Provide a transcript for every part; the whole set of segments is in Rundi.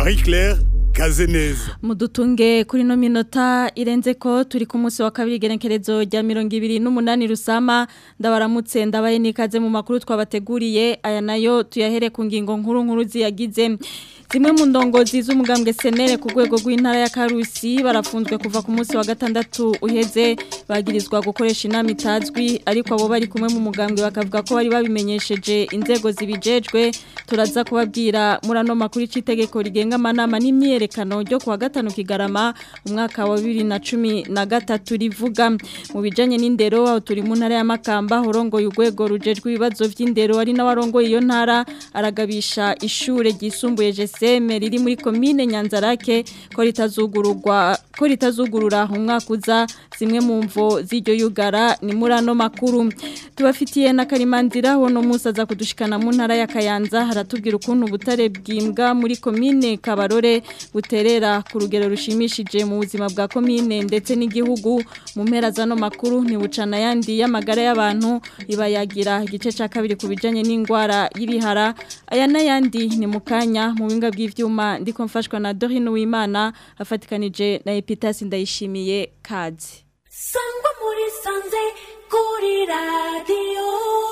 Marie Claire Kazeneza mudutunge kuri no minota irenze ko turi ku munsi wa kabiri genekerezo rya mirongo ibiri n'umunani rusama ndabaramutse ndabaye nikaze mu makuru twabateguriye aya nayo tuyahere ku ngingo nkuru nkuru ziyagize zimwe mu ndongozi z'umugambwe senere ku rwego rw'intara ya Karusi barafunzwe kuva ku munsi wa gatandatu uheze bagirizwa gukoresha inama itazwi ariko abo bari kumwe mu mugambwe bakavuga ko bari babimenyesheje inzego zibijejwe turaza kubabwira muri ano makuru y'itegeko rigenga amanama n'imyerekano ryo kuwa gatanu kigarama umwaka wa bibiri na cumi na gatatu rivuga mu bijanye n'indero aho turi mu ntara ya Makamba horongoye urwego rujejwe ibibazo vy'indero ari n'abarongoye iyo ntara aragabisha ishure ryisumbuye jeseme riri muri komine Nyanzarake ko ritazugururwa ko ritazugurura umwaka uza zimwe mu mvo z'iryo yugara ni muri ano makuru tubafitiye na karimanzira hono musaza kudushikana mu ntara ya Kayanza haratubwira ukuntu butare bwimbwa muri komine Kabarore buterera ku rugero rushimishije mu buzima bwa komine ndetse n'igihugu mu mpera zano makuru ni bucana yandi y'amagara y'abantu ibayagira igice ca kabiri ku bijanye n'ingwara y'ibihara aya n'ayandi ni mu kanya mu binga bw'ivyuma ndiko mfashwa na Dorine Uwimana afatikanije na Epitasi ndayishimiye kazi sangwa muri sanze kuri radiyo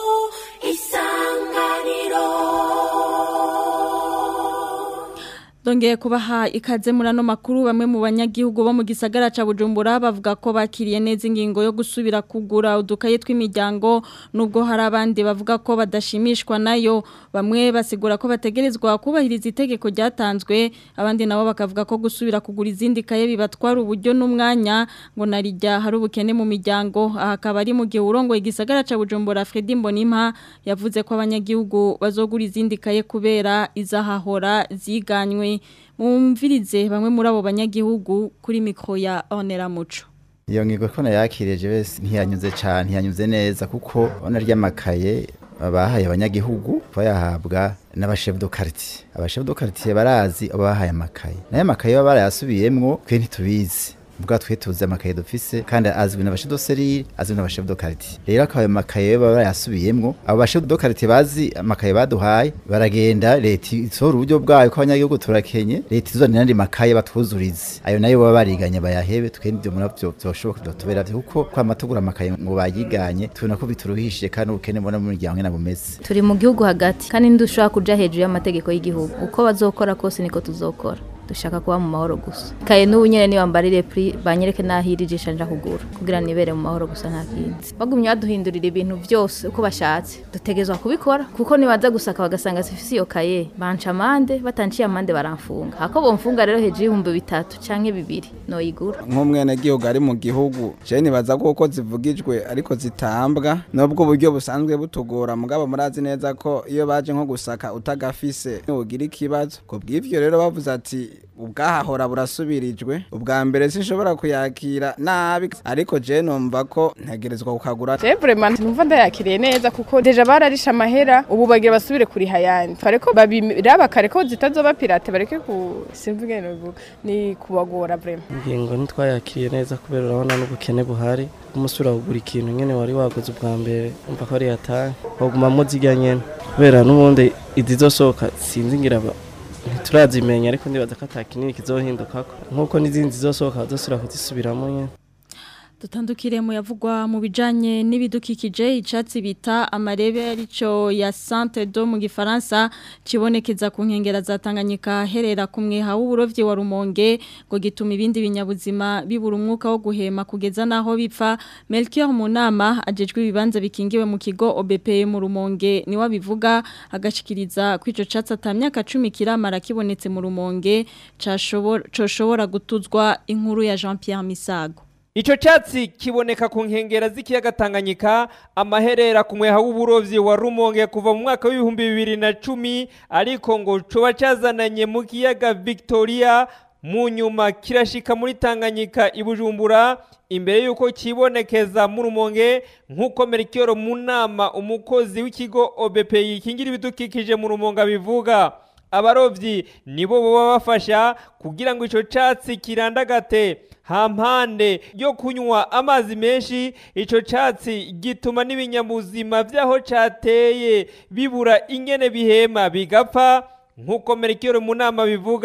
isanganiro Dongeye kubaha ikaze muri ano makuru bamwe mu banyagihugu bo mu gisagara ca Bujumbura bavuga ko bakiriye neza ingingo yo gusubira kugura udukaye tw'imiryango nubwo hari abandi bavuga ko badashimishwa nayo bamwe basigura ko bategerezwa kubahiriza itegeko ryatanzwe abandi nabo bakavuga ko gusubira kugura izindi kaye bibatwara uburyo n'umwanya ngo narijya hari ubukene mu miryango aha akaba ari mu gihe urongo igisagara ca Bujumbura Fredy Mbonimpa yavuze ko abanyagihugu bazogura izindi kaye kubera izahahora ziganywe mumvirize bamwe muri abo banyagihugu kuri mikro ya Onera Muco iyo ngigo ko nayakirije wese ntiyanyuze cyane ntiyanyuze neza kuko ona ry'amakaye bahaye abanyagihugu bayahabwa n'abashefu do quartier abashefu do quartier barazi abo bahaye amakaye nayo amakaye baba barayasubiyemwo twe ntitubizi ubwa twe tuzi amakaye dufise kandi azwi n'abashefu do serire azwi n'abashefu do quartier rero akaba ayo makaye baba barayasubiyemwo abo bashefu do quartier bazi amakaye baduhaye baragenda leta isohora uburyo bwayo ko abanyagihugu turakenye leta izona n'andi makaye batwuzurize ayo nayo baba bariganye bayahebe twe n'ibyo muri byo byoshoboka kudutubera kuko kwama tugura amakaye ngo bayiganye tubona ko bituruhishije kandi ubukene mbona mu miryango nyene bumeze turi mu gihugu hagati kandi ntidushobora kuja hejuru y'amategeko y'igihugu uko bazokora kose niko tuzokora dushaka kuba mu mahoro gusa kaye n'ubu nyene niba mbarire pri banyereke nahiri ijisha nja kugura kugira nibere mu mahoro gusa nta kindi bagumye baduhindurira ibintu byose uko bashatse dutegezwa kubikora kuko nibaza gusaka bagasanga zifise iyo kaye banca amande batanciye amande baramfunga hako bomfunga rero hejuru y'ibihumbi bitatu canke bibiri noyigura nk'umwenegihugu ari mu gihugu je nibaza ko uko zivugijwe ariko zitambwa nubwo uburyo busanzwe butugora mugabo murazi neza ko iyo baje nko gusaka utagafise ugira ikibazo ku bw'ivyo rero bavuze ati ubwahahora burasubirijwe ubwa mbere sinshobora kuyakira nabi ariko je numva ko ntegerezwa kukagura Je vraiment numva ndayakiriye neza kuko deja bararisha amahera ubu bagira basubire kuri hayandi fareko babiraba kare ko zitazoba pirate bareke ku simvuge no ni kubagora vraiment ingingo ntitwayakiriye neza kubera urabona n'ubukene buhari umusura kugura ikintu nyene wari waguze ubwa mbere umva ko ari yataye wagumamwo zirya nyene kubera n'ubundi izizosohoka sinzi ngira ntiturazimenya ariko ndibaza ko ata kinini kizohindukako nk'uko n'izindi zizosohoka bazosubira kuzisubiramo nyene dutandukire mu yavugwa mu bijanye n'ibidukikije icatsi bita amarebe arico ya Centre do mu gifaransa kibonekeza ku nkengera za Tanganyika herera ku mweha w'uburovyi wa Rumonge ngo gituma ibindi binyabuzima bibura umwuka wo guhema kugeza naho bipfa Melchior Munama ajejwe ibibanza bikingiwe mu kigo OBP mu Rumonge ni wabivuga agashikiriza kwico catsi atamyaka 10 kiramara kibonetse mu Rumonge coshobora gutuzwa inkuru ya Jean-Pierre Misago Ico catsi kiboneka ku nkengera z'ikiyaga Tanganyika amaherera ku mweha w'uburovyi wa Rumonge kuva mu mwaka w'ibihumbi bibiri na cumi ariko ngo coba cazananye mu kiyaga Victoria mu nyuma kirashika muri Tanganyika ibujumbura imbere yuko kibonekeza mu Rumonge nk'uko Melchior Munama umukozi w'ikigo OBP yikingira ibidukikije mu Rumonge bivuga abarovyi nibo baba bafasha kugira ngo ico catsi kirandagate hampande yo kunywa amazi menshi ico catsi gituma n'ibinyabuzima vyaho cateye bibura ingene bihema bigapfa nk'uko Melchior Munama bivuga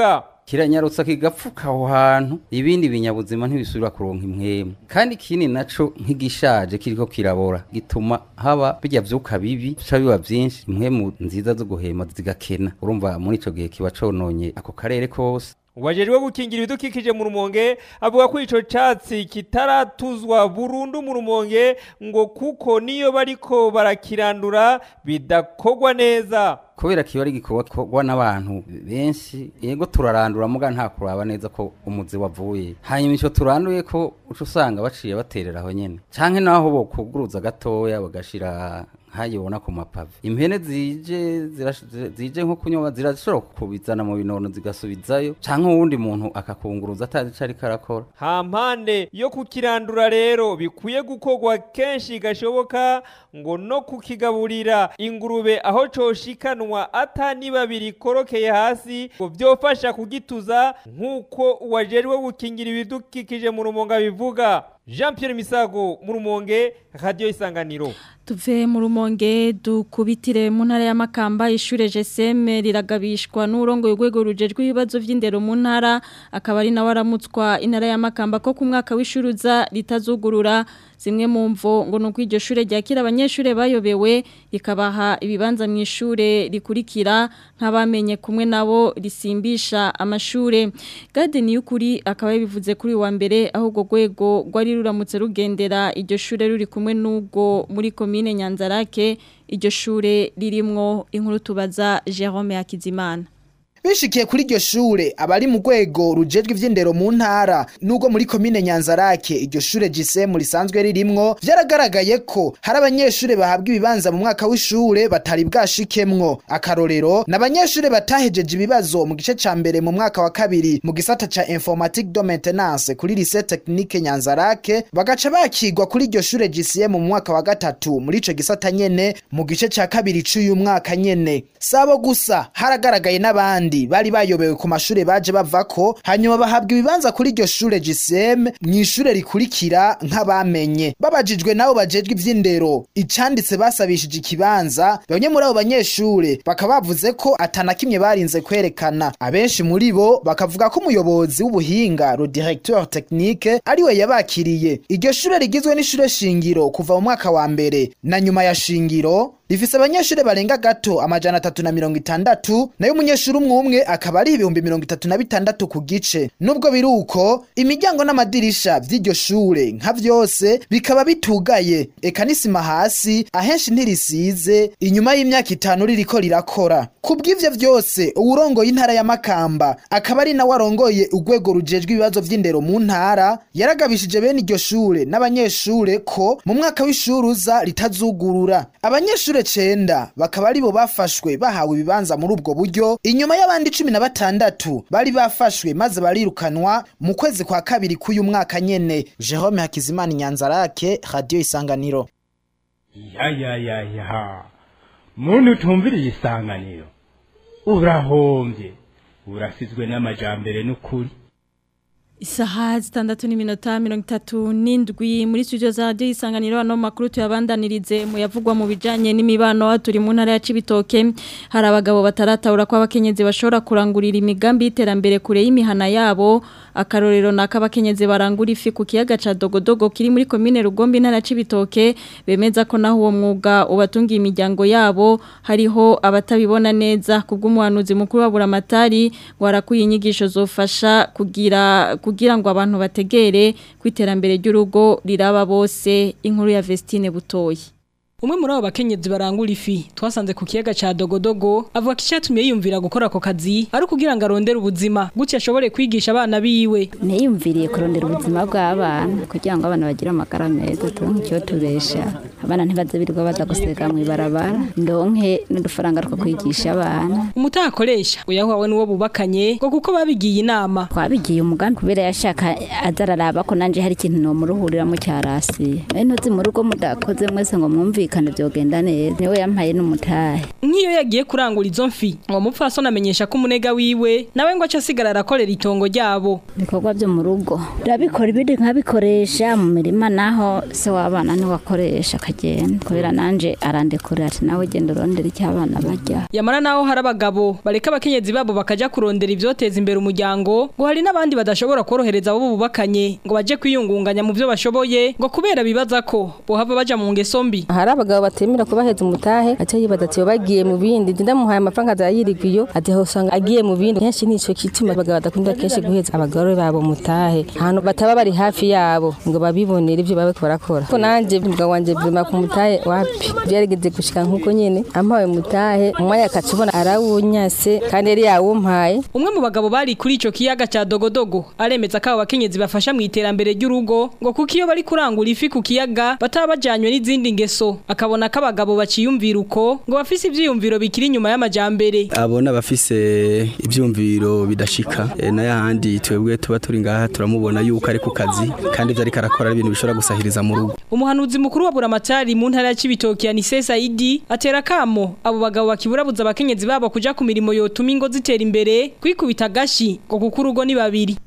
kiranyarutsa kigapfuka aho hantu ibindi binyabuzima ntibisubira kuronka impwemu kandi ikindi naco nk'igishaje kiriko kirabora gituma haba bijya vyuka bibi bica biba vyinshi impwemu nziza zo guhema zigakena urumva muri ico gihe kiba cononye ako karere kose Wajejwe gukingira ibidukikije mu rumonge avuga ko ico catsi kitaratuzwa burundu mu rumonge ngo kuko niyo bariko barakirandura bidakogwa neza kubera kiba ari igikorwa gikorwa n'abantu benshi yego turarandura muga nta kuraba neza ko umuzi wavuye hanyuma ico turanduye ko uca usanga baciye baterera aho nyene canke naho bokuguruza gatoya bagashira nkayibona ku mapave impene zije zirash- zije nko kunyoba zirashobora kubizana mu binono zigasubizayo canke uwundi muntu akakunguruza atazi ico ariko arakora hampande yo kukirandura rero bikwiye gukorwa kenshi gashoboka ngo no kukigaburira ingurube aho coshikanwa atani babiri korokeye hasi ngo vyofasha kugituza nk'uko uwajejwe gukingira ibidukikije mu rumonge bivuga Jean Pierre Misago mu rumonge radio isanganiro Tuve mu rumonge dukubitire mu ntara y'amakamba ishure GSM riragabishwa n'urongo y'ugwego rujejwe ibibazo vy'indero mu ntara akaba ari nawe aramutswa intara y'amakamba ko ku mwaka w'ishuruza ritazugurura zimwe mu mvo ngo nuko iryo shure ryakira abanyeshure bayobewe rikabaha ibibanza mu ishure rikurikira nk'abamenye kumwe nabo risimbisha amashure Garden y'ukuri akaba yabivuze kuri uyu wa mbere aho urwo rwego rwari ruramutse rugendera iryo shure ruri kumwe n'ubwo muri komine Nyanzarake iryo shure ririmwo inkuru tubaza Jerome Hakizimana bishikiye kuri iryo shure abari mu rwego rujejwe ivy'indero mu ntara nubwo muri komine nyanzarake iryo shure gisemu risanzwe ririmwo vyaragaragaye ko hari abanyeshure bahabwa ibibanza mu mwaka w'ishure batari bwashikemwo akarorero n'abanyeshure batahejeje ibibazo mu gice ca mbere mu mwaka wa kabiri mu gisata ca informatique de maintenance kuri lycée technique nyanzarake bagaca bakigwa kuri iryo shure gisemu mu mwaka wa gatatu muri ico gisata nyene mu gice ca kabiri c'uyu mwaka nyene sabo gusa haragaragaye n'abandi bari bayobewe ku mashure baje bavako hanyuma bahabwa ibibanza kuri iryo shure GSM mw'ishure rikurikira nk'abamenye babajijwe nabo bajejwe ivy'indero icanditse basabishije ikibanza bamwe muri abo banyeshure bakaba bavuze ko atanakimwe barinze kwerekana abenshi muri bo bakavuga ko umuyobozi w'ubuhinga le directeur technique ariwe yabakiriye iryo shure rigizwe n'ishure shingiro kuva mu mwaka wa mbere na nyuma ya shingiro rifise abanyeshure barenga gato amajana atatu na mirongo itandatu nayo umunyeshuri umwe umwe akaba ari ibihumbi mirongo itatu na bitandatu ku gice nubwo biri uko imiryango n'amadirisha vy'iryo shure nka vyose bikaba bitugaye eka n'isima hasi ahenshi ntirisize inyuma y'imyaka itanu ririko rirakora ku bw'ivyo vyose uwurongoye intara ya makamba akaba ari nawe arongoye urwego rujejwe ibibazo vy'indero mu ntara yaragabishije bene iryo shure n'abanyeshure ko mu mwaka w'ishuri uza ritazugurura abanyeshure cenda bakaba aribo bafashwe bahawe ibibanza muri ubwo buryo inyuma y'abandi cumi na batandatu bari bafashwe maze barirukanwa mu kwezi kwa kabiri k'uyu mwaka nyene jerome hakizimana inyanzarake radiyo isanganiro ya ya ya ya muntu utumviriye isanganiro urahombye urasizwe n'amajambere n'ukuri Isaha zitandatu n'iminota mirongo itatu n'indwi muri studio za radiyo isanganiro ano makuru tuyabandanirize mu yavugwa mu bijyanye n'imibano turi mu ntara ya Cibitoke hari abagabo bataratahura ko abakenyezi bashobora kurangurira imigambi y'iterambere kure y'imihana yabo akarorero ni ak'abakenyezi barangura ifi ku kiyaga cya dogodogo kiri muri komine rugombi intara ya Cibitoke bemeza ko naho uwo mwuga ubatungiye imiryango yabo hariho abatabibona neza ku bw'umuhanuzi mukuru wa buramatari ngo harakuye inyigisho zofasha kugira kugira ngo abantu bategere ku iterambere ry'urugo riraba bose inkuru ya Vestine Butoyi Umwe muri abo bakenyezi barangura ifi twasanze ku kiyaga ca Dogodogo avuga ko icyatumye yiyumvira gukora ako kazi ari kugira ngo arondere ubuzima gutya ashobore kwigisha abana biwe niyumviriye kurondera ubuzima bw'abana kugira ngo abana bagire amagara meza turonke icyo tubesha abana ntibaze birirwa baza gusega mu ibarabara ndonke n'udufaranga two kwigisha abana umutaha akoresha uyahawe n'uwo bubakanye ngo kuko babigiye inama twabigiye umugambi kubera yashaka azararaba ko nanje hari ikintu nomuruhuriramo cyarasiye bene ntuzi mu rugo mudakoze mwese ngo mwumvikane twumvikane byogenda neza niwe yampaye n'umutahe nk'iyo yagiye kurangura izo mfi uwo mupfasoni amenyesha ko umunega wiwe nawe ngo aca asigara arakorera itongo ryabo ibikorwa byo mu rugo ndabikora ibindi nkabikoresha mu mirima naho se w'abana niwe akoresha akagenda kubera nanje arandekurira ati nawe genda urondera icyo abana barya yamara naho hari abagabo bareka abakenyezi babo bakaja kurondera ivyoteza imbere umuryango ngo hari n'abandi badashobora korohereza abo bubakanye ngo baje kwiyungunganya mu byo bashoboye ngo kubera bibaza ko bohava baja mu ngeso mbi hari abagabo batemera kubaheza umutahe aca yibaza ati bagiye mu bindi nje ndamuhaye amafaranga azayirigwa iyo ati aho usanga agiye mu bindi kenshi nico kituma abagabo badakunda kenshi guheza abagore babo mutahe ahantu bataba bari hafi yabo ngo babibonere ibyo babe barakora ko nanje umugabo wanje vuma ku mutahe wapi byarigeze gushika nkuko nyene ampawe mutahe umwanya akacibona arawunyase kandi yari yawumpaye umwe mu bagabo bari kuri ico kiyaga ca dogodogo aremeza ko abo bakenyezi bafasha mu iterambere ry'urugo ngo kuko iyo bari kurangura ifi ku kiyaga bataba bajanywe n'izindi ngeso akabona ko abagabo baciyumvira uko ngo bafise ivyiyumviro bikiri inyuma y'amajambere abona bafise ivyumviro bidashika e, na yahandi twebwe tuba turi ngaha turamubona yuko ari ku kazi kandi ivyo ariko arakora ari ibintu bishobora gusahiriza mu rugo umuhanuzi mukuru wa buramatari mu ntara ya Cibitoki Anise Saidi atera kamo abo bagabo bakiburabuza abakenyezi babo kuja ku mirimo yotuma ingo zitera imbere kwikubita gashi ngo kuko urugo ni babiri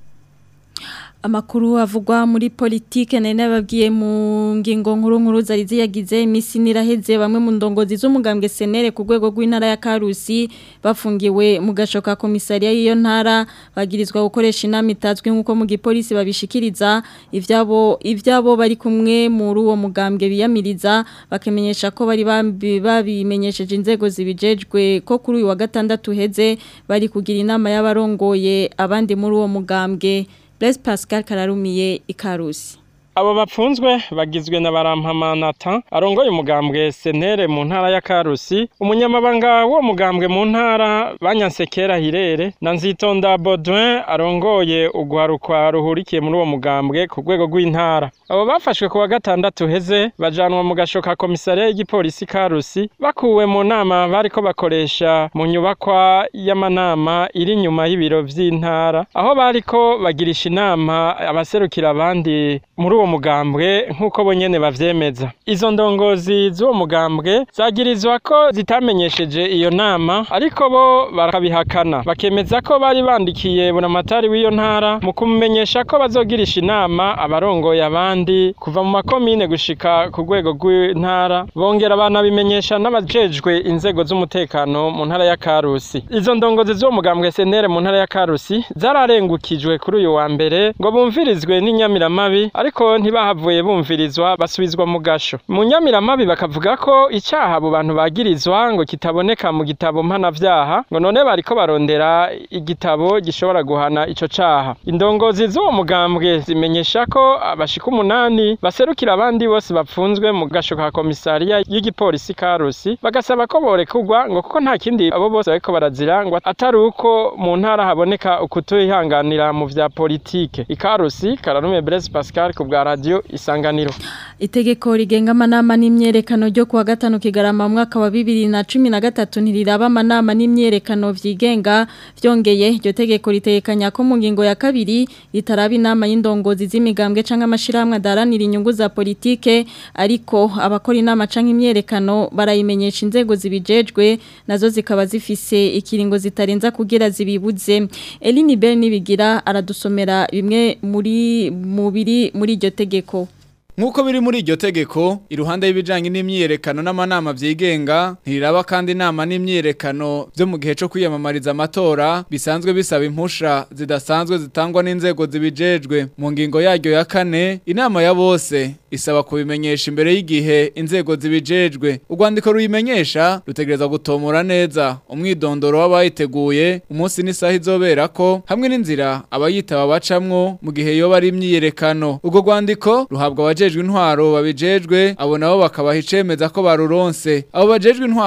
Amakuru avugwa muri politike nari nababwiye mu ngingo nkuru nkuru zari ziyagize imisi niraheze bamwe mu ndongozi z'umugambwe senere ku rwego rw'intara ya Karusi bafungiwe mu gashoka komisariya y'iyo ntara bagirizwa gukoresha inama itazwi nk'uko mu gipolisi babishikiriza ivyabo ivyabo bari kumwe muri uwo mugambwe biyamiriza bakamenyesha ko bari babimenyesheje inzego zibijejwe ko kuri uyu wa gatandatu heze bari kugira inama y'abarongoye abandi muri uwo mugambwe Blaise Pascal Kararumiye ikarusi abo bapfunzwe bagizwe na barampamanata arongoye umugambwe senere mu ntara ya karusi umunyamabanga wo mugambwe mu ntara banyansekera hirere na nzitonda Baudouin arongoye ugwarukwa ruhurikiye muri uwo mugambwe ku rwego rw'intara abo bafashwe ku wa gatandatu heze bajanwa mu gashoka komisariya y'igipolisi karusi bakuwe mu nama bariko bakoresha mu nyubakwa y'amanama iri inyuma y'ibiro vy'intara aho bariko bagirisha inama abaserukira abandi muri uwo mugambwe nk'uko bonyene bavyemeza izo ndongozi z'uwo mugambwe zagirizwa ko zitamenyesheje iyo nama ariko bo barakabihakana bakemeza ko bari bandikiye buramatari w'iyo ntara mu kumumenyesha ko bazogirisha inama abarongoye abandi kuva mu makomine gushika ku rwego rw'intara bongera banabimenyesha n'abajejwe inzego z'umutekano mu ntara ya Karusi izo ndongozi z'uwo mugambwe senere mu ntara ya Karusi zararengukijwe kuri uyu wa mbere ngo bumvirizwe n'inyamiramabi ariko ntibahavuye bumvirizwa basubizwa mu gasho mu nyamiramabi bakavuga ko icyaha abo bantu bagirizwa ngo kitaboneka mu gitabo mpanavyaha ngo none bariko barondera igitabo gishobora guhana ico caha indongozi z'uwo mugambwe zimenyesha ko abashika umunani baserukira abandi bose bapfunzwe mu gasho ka komisariya y'igipolisi karusi bagasaba ko borekurwa ngo kuko nta kindi abo bose bariko barazira ngo atari uko mu ntara haboneka ukutuyihanganira mu vya politike ikarusi kararume Blaise Pascal ku bwa radio isanganiro Itegeko rigenga amanama n'imyerekano ryo kuwa gatanu kigarama mu mwaka wa bibiri na cumi na gatatu ntiriraba amanama n'imyerekano vyigenga vyongeye iryo tegeko ritekanya ko mu ngingo ya kabiri ritaraba inama y'indongozi z'imigambwe canke amashirahamwe adaranira inyungu za politike ariko abakora inama canke imyerekano barayimenyesha inzego zibijejwe nazo zikaba zifise ikiringo zitarenza kugira zibibuze Eline Bell nibigira aradusomera bimwe muri mubiri muri iryo tegeko Nkuko biri muri iryo tegeko iruhande y'ibijanye n'imyiyerekano n'amanama vyigenga ntiriraba kandi inama n'imyiyerekano byo mu gihe cyo kwiyamamariza amatora bisanzwe bisaba impusha zidasanzwe zitangwa n'inzego zibijejwe mu ngingo yaryo ya kane inama ya bose isaba kubimenyesha imbere y'igihe inzego zibijejwe urwandiko ruyimenyesha rutegereza gutomora neza umwidondoro w'abayiteguye umunsi n'isaha izobera ko hamwe n'inzira abayitaba bacamwo mu gihe yoba ari imyiyerekano urwo rwandiko ruhabwa abaje bajejwe intwaro babijejwe abo nabo bakabaha icemeza ko baruronse abo bajejwe intwaro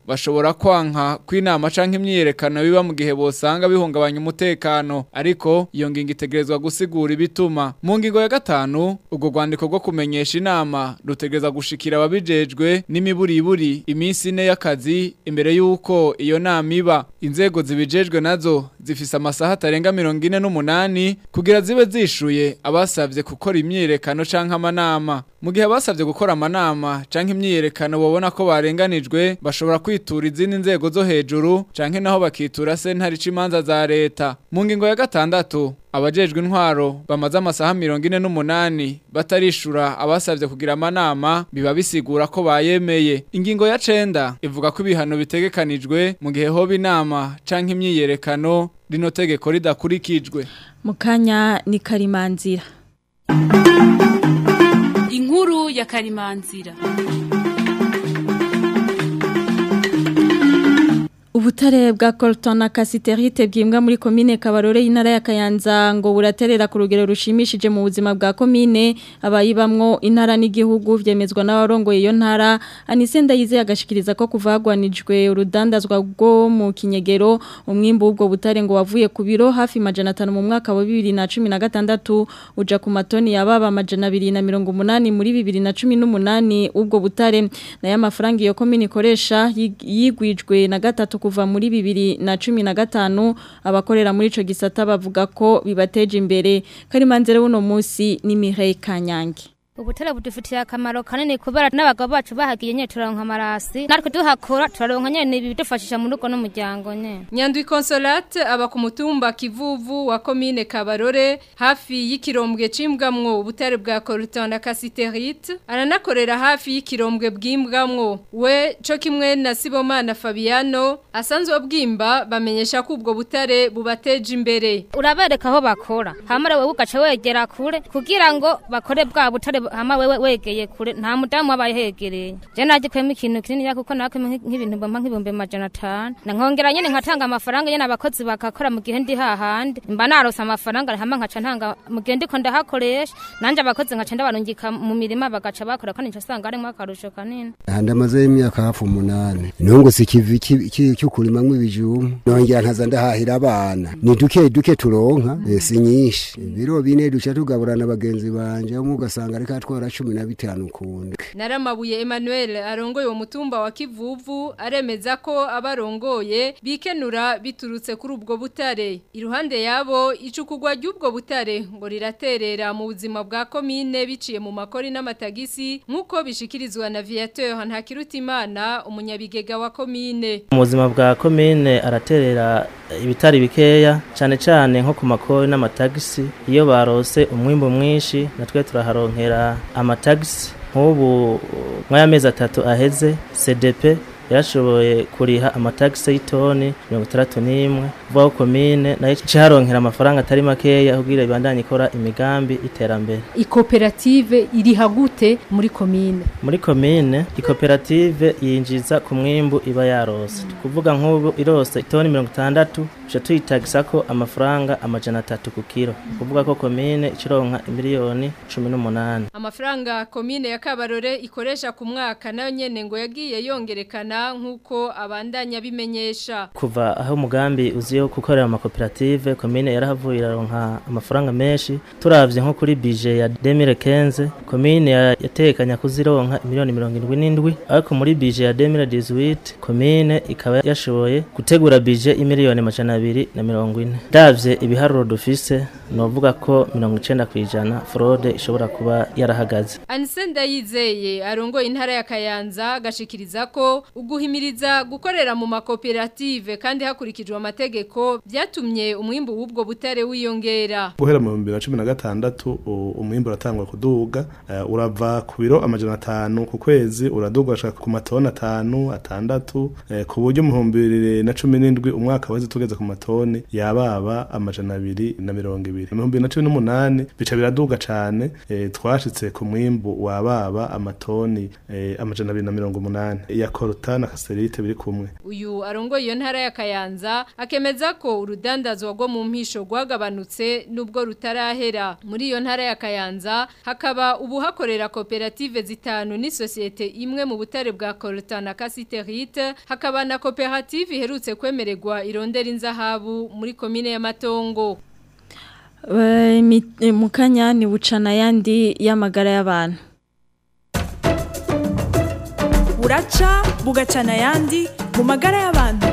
bashobora kwanka kw'inama canke imyiyerekano biba mu gihe bosanga bihungabanya umutekano ariko iyo ngingo itegerezwa gusigura ibituma mu ngingo ya gatanu ubwo rwandiko rwo kumenyesha inama rutegereza gushikira ababijejwe n'imiburiburi iminsi ine y'akazi imbere y'uko iyo nama iba inzego zibijejwe nazo zifise amasaha atarenga mirongo ine n'umunani kugira zibe zishuye abasavye gukora imyiyerekano canke amanama mu gihe abasavye gukora amanama canke imyiyerekano babona ko barenganijwe bashobora kwitura izindi nzego zo hejuru canke naho bakitura sentare imanza za leta mu ngingo ya gatandatu abajejwe intwaro bamaze amasaha mirongo ine n'umunani batarishura abasavye kugira amanama biba bisigura ko bayemeye ingingo ya cenda ivuga ko ibihano bitegekanijwe mu gihe hoba inama canke imyiyerekano rino tegeko ridakurikijwe mu kanya ni karimanzira inkuru ya karimanzira Ubutare bwa Colton na Casiterite bwimbwa muri komine Kabarore y'intara ya Kayanza ngo buraterera ku rugero rushimishije mu buzima bwa komine abayibamwo intara n'igihugu vyemezwa n'abarongoye iyo ntara Anisenda yize agashikiriza ko kuvagwanijwe urudandazwa bwo mu kinyegero umwimbo w'ubwo butare ngo wavuye ku biro hafi majana 5 mu mwaka wa 2016 uja ku matoni yababa majana 280 muri 2018 ubwo butare na y'amafaranga iyo komine ikoresha yigwijwe na gatatu kuva muri bibiri na cumi na gatanu abakorera muri ico gisata bavuga ko bibateje imbere karimanzere buno munsi ni Mireille Kanyange ubutare budufitiye akamaro kanini kubera n'abagabo bacu bahagiye nyine turonka amarasi natwe duhakora turaronka nyine ibidufashisha mu rugo n'umuryango nyine nyandwi consolate aba ku mutumba kivuvu wa komine kabarore hafi y'ikirombwe cimbwamwo ubutare bwa coltan na casiterite aranakorera hafi y'ikirombwe bwimbwamwo we co kimwe na sibomana fabiano asanzwe bwimba bamenyesha ko ubwo butare bubateje imbere urabereka aho bakora hamara wewe ugaca wegera kure kugira ngo bakore bwa butare hama wewe wegeye kure nta mudamu wabaye hegereye je naje kwema ikintu kinini ya kuko nakwe nk'ibintu bampa nk'ibihumbi majana atanu na nkongera nyene nkatanga amafaranga nyene abakozi bakakora mu gihe ndi hahandi mba narose amafaranga hama nkaca ntanga mu gihe ndiko ndahakoresha nanje abakozi nkaca ndabarungika mu mirima bagaca bakora kandi nca usanga harimo akarusho kanini ndamaze imyaka hafi umunani nungu si kivi cy'ukurimamwo ibijumba nongera nkaza ndahahira abana ni duke duke turonka si nyinshi ibiro bine duca tugaburana bagenzi banje umwe ugasanga ariko atwara cumi na bitanu kundi naramabuye Emmanuel arongoye uwo mutumba wa Kivuvu aremeza ko abarongoye bikenura biturutse kuri ubwo butare iruhande yabo icukugwa ry'ubwo butare ngo riraterera mu buzima bwa komine biciye mu makori n'amatagisi nk'uko bishikirizwa na Viateur Ntakirutimana umunyabigega wa komine mu buzima bwa komine araterera ibitari bikeya cyane cyane nko ku makori n'amatagisi iyo barose umwimbo mwinshi natwe turaharonkera amatagisi nk'ubu nk'aya mezi atatu aheze cdp yarashoboye kuriha amatagisi y'itoni mirongo itandatu n'imwe vuba komine nayo icaronkera amafaranga atari makeya kugira ibandanye ikora imigambi iterambere ikoperative iriha gute muri komine muri komine ikoperative yinjiza ku mwimbu iba yarose kuvuga nk'ubu irose itoni mirongo itandatu tuca tuyitagisa ko amafaranga amajana atatu ku kiro kuvuga ko komine ikironka miliyoni cumi n'umunani amafaranga komine ya kabarore ikoresha ku mwaka nayo nyene ngo yagiye yongerekana nk'uko abandanya bimenyesha kuva aho umugambi uziyo gukorera amakoperative komine yarahavuye iraronka amafaranga menshi turavye nko kuri bije ya 2015 komine yatekanya kuzironka miliyoni mirongo indwi n'indwi ariko muri bije ya 2018 komine ikaba yashoboye gutegura bije imiliyoni amajana abiri na mirongo ine ndavye ibiharuro dufise novuga ko mirongo icenda kw'ijana fraude ishobora kuba yarahagaze Anisenda yizeye arongoye intara ya Kayanza agashikiriza ko uguhimiriza gukorera mu makoperative kandi hakurikijwe amategeko byatumye umwimbu w'ubwo butare wiyongera guhera mu 2016 umwimbu uratangwa kuduga uh, urava ku biro amajana atanu ku kwezi uraduga ashaka ku matoni atanu atandatu uh, ku buryo mu 2017 umwaka weze tugeze ku matoni yababa amajana abiri na mirongo ibiri mu 2018 bica biraduga cane uh, twashitse ku mwimbu wababa amatoni amajana abiri na mirongo umunani ya korota sida na kaserite biri kumwe uyu arongoye iyo ntara ya Kayanza akemeza ko urudandazwa rwo mu mpisho rwagabanutse nubwo rutarahera muri iyo ntara ya Kayanza hakaba ubu hakorera koperative zitanu ni societe imwe mu butare bwa Coltan na Casiterite hakaba na koperative iherutse kwemererwa irondera inzahabu muri komine ya Matongo Eh, mi- eh, mukanya ni bucana yandi y'amagara y'abantu buraca bugacana ayandi mu magara y'abantu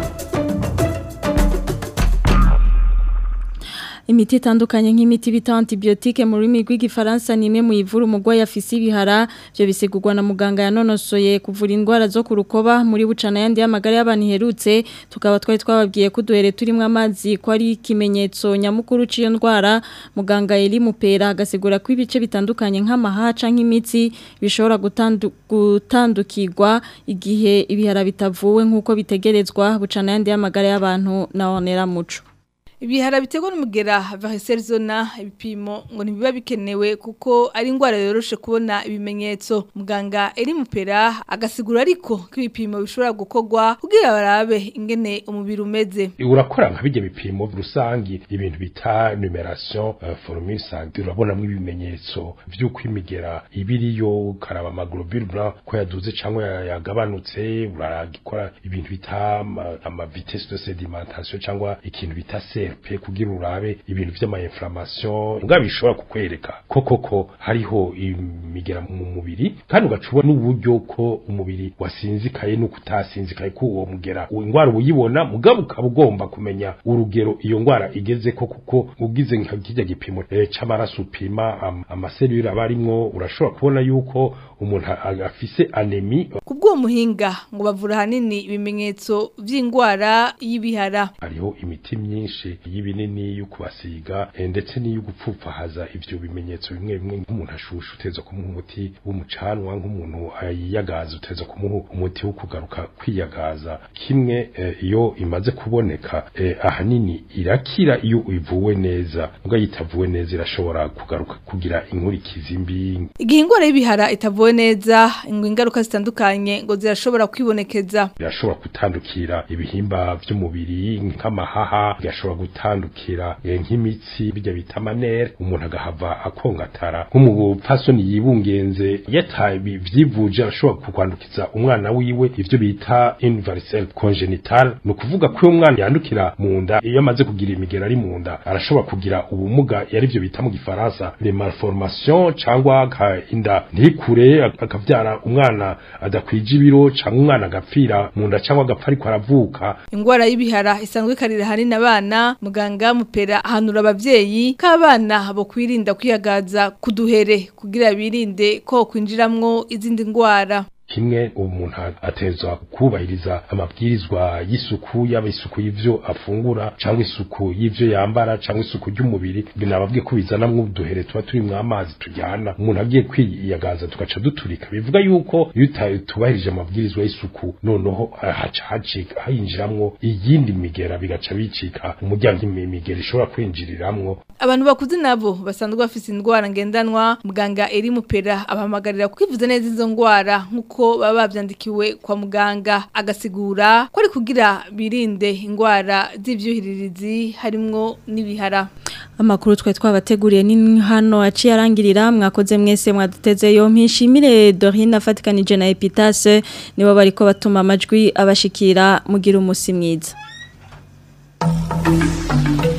imiti itandukanye nk'imiti bita antibiyotike mu rurimi rw'igifaransa ni imwe mu ivura umurwayi afise ibihara byo bisigurwa na muganga yanonosoye kuvura indwara zo ku rukoba muri bucana yandi y'amagara y'abantu iherutse tukaba twari twababwiye ko uduhere turimo amazi ko ari ikimenyetso nyamukuru cy'iyo ndwara muganga Eli Mupera agasigura ko ibice bitandukanye nk'amahaca nk'imitsi bishobora gutandu, gutandukirwa igihe ibihara bitavuwe nk'uko bitegerezwa bucana yandi y'amagara y'abantu na onera muco Ibihara biterwa n'umugera varicelle zona ibipimo ngo ntibiba bikenewe kuko ari indwara yoroshe kubona ibimenyetso muganga eri mupera agasigura ariko ko ibipimo bishobora gukorwa kugira barabe ingene umubiri umeze urakora nka bijya bipimo rusangi ibintu bita numeration uh, formule santé urabonamo ibimenyetso vy'uko imigera ibiriyo ukaraba amaglobule blanc ko yaduze cyangwa yagabanutse uragikora ibintu bita ama, ama vitesse de sédimentation cyangwa ikintu bita CRP kugira urabe ibintu vy'ama inflammation nga bishobora kukwereka ko koko hariho imigera mu mubiri kandi ugacubona n'uburyo ko umubiri wasinzikaye nuko utasinzikaye ko uwo mugera ingwara uyibona mugabo ukaba ugomba kumenya urugero iyo ngwara igeze ko kuko ugize nka kijya gipimo e, c'amaraso upima am, amaselule aba arimwo urashobora kubona yuko umuntu afise anemi kubwo muhinga ngo bavura hanini ibimenyetso vy'ingwara y'ibihara hariho imiti myinshi y'ibinini yo kubasiga e, ndetse n'iyo gupfupfahaza ivyo bimenyetso bimwe bimwe nk'umuntu ashusha uteza kumuha umuti w'umucanwa nk'umuntu yiyagaza uteza kumuha umuti wo kugaruka kwiyagaza kimwe e, iyo imaze kuboneka e, ahanini irakira iyo ivuwe neza mbwa yitavuwe neza irashobora kugaruka kugira inkurikizi mbi igihe ingwara y'ibihara itavuwe neza ngo ingaruka zitandukanye ngo zirashobora kwibonekeza birashobora gutandukira ibihimba vy'umubiri nk'amahaha bigashobora gutandukira e, nk'imitsi bijya bita manere umuntu agahava akongatara nk'umupfasoni yibungenze yataye vyivuje arashobora kukwandukiza umwana wiwe ivyo bita invalidelle congenital ni ukuvuga ko uyo mwana yandukira mu nda iyo amaze kugira imigera ari mu nda arashobora kugira ubumuga yari byo bita mu gifaransa le malformation cyangwa inda ntikure akavyara umwana adakwije ibiro cyangwa umwana agapfira mu nda cyangwa agapfa ariko aravuka ingwara y'ibihara isanzwe ikarira hanini abana muganga mupera ahanura abavyeyi k'abana bo kwirinda kwiyagaza kuduhere kugira birinde ko kwinjiramwo izindi ngwara kimwe umuntu atezwa kubahiriza amabwirizwa y'isuku yaba isuku y'ivyo afungura cyangwa isuku y'ivyo yambara cyangwa isuku y'umubiri binababwiye ko bizanamwo uduhere tuba turi mu amazi tujyana umuntu agiye kwiyagaza tugaca duturika bivuga yuko iyo tubahirije amabwirizwa y'isuku noneho haca hacika hayinjiramwo iyindi migera bigaca bicika umuryango imigera ishobora kwinjiriramwo abantu bakuze nabo basanzwe bafite indwara ngendanwa muganga eri mupera abahamagarira kwivuza neza izo ndwara nk'uko ko baba babyandikiwe kwa muganga agasigura ko ari kugira birinde indwara z'ibyuhiririzi harimwo n'ibihara amakuru twe twabateguriye ni hano aciye arangirira mwakoze mwese mwaduteze yo mpishimire Dorine afatikanije na Epitase nibo bariko batuma amajwi abashikira mugira umusi mwiza